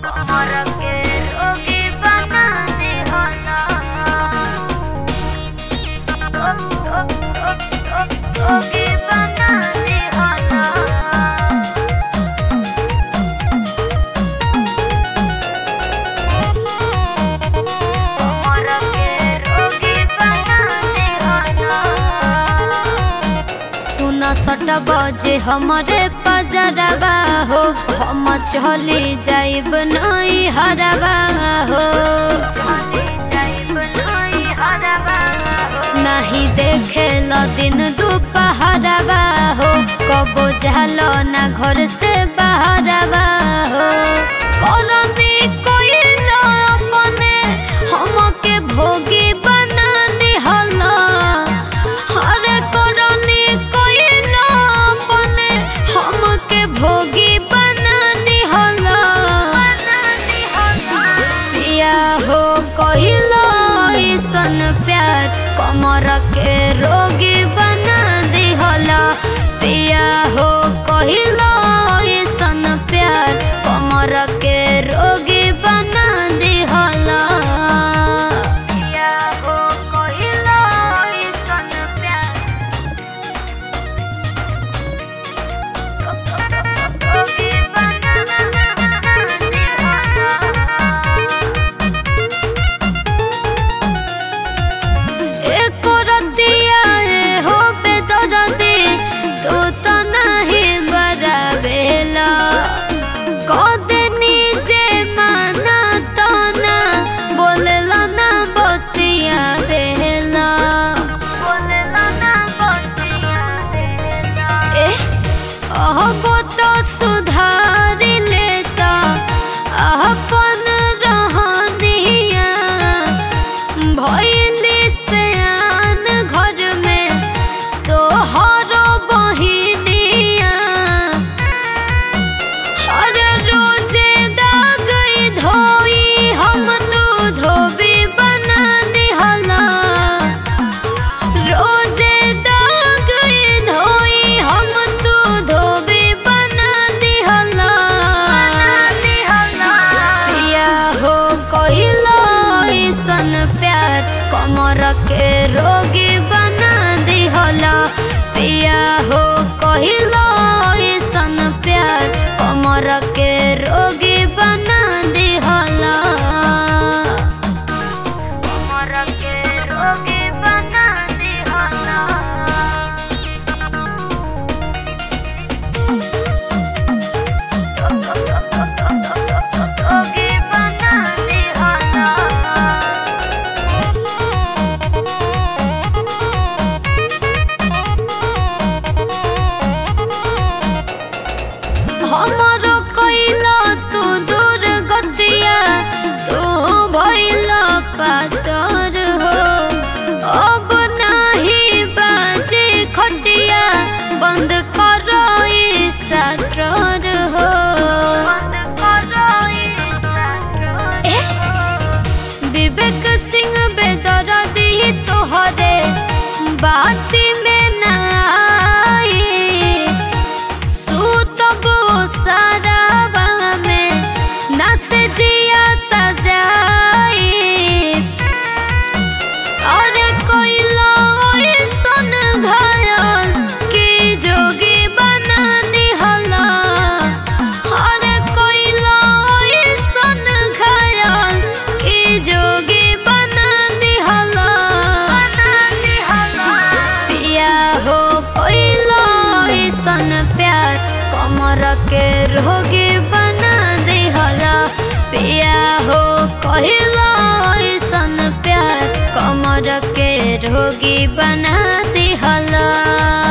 कमर के रोगी बना दे होला रोगी बना दे होला कमर के रोगी बना दे होला सुन सट बजे हमरे पजरबा हो हम चली जाइब नई हरबा हो नहीं देखे ल दिन दुपहरबा हो कबो जालो ना घर से बाहरबा हो करनी कोई न अपने हमके भोगी बना दिहला हरे करनी कोई न अपने हमके भोगी बना दिहला पिया हो कहिलो ऐसन प्यार कमर के रोगी बना दिहला पिया हो कहिलो ऐसन प्यार कमर के रोगी बना दिहला पिया हो कहिलो ऐसन प्यार रोगी बना दिहला एको रतिया ए हो बेदरदी तू तो नहीं बराबेला कदे नीचे माना तो ना बोलेला ना बतिया बेला बोलेला ना बतिया देला ए अहबो तो सुधार लेता अपन रहनिया भइली सयान घर में तोहरो बहिनिया हर रोजे दाग धोई हम तू धोबी बना दिहला रोजे दाग धोई हम तू धोबी बना दिहला पिया हो कहिलो ऐसन प्यार कमर के रोगी बना दिहला पिया हो कहिलो ऐसन प्यार कमर के रोगी बना दिहला कमर के रोगी बना दिहला रोगी बना दिहला हमरो कइला तू दूर गतिया तू भइला पातर हो अब नाही बाजे खटिया बंद करो ई सटर हो बंद करो ई सटर ए विवेक सिंह बेदरदी तोहरे बाती में ना आई सूतबो सारावा में नस जिया सजाई अरे कोई ऐसन घायल की जोगी बना दिहला अरे कोई ऐसन घायल की जोगी बना दिहला पिया हो पहिलो ऐसन प्यार कमर के रोगी बना दिहला पिया हो कहिलो ऐसन प्यार कमर के रोगी बना दिहला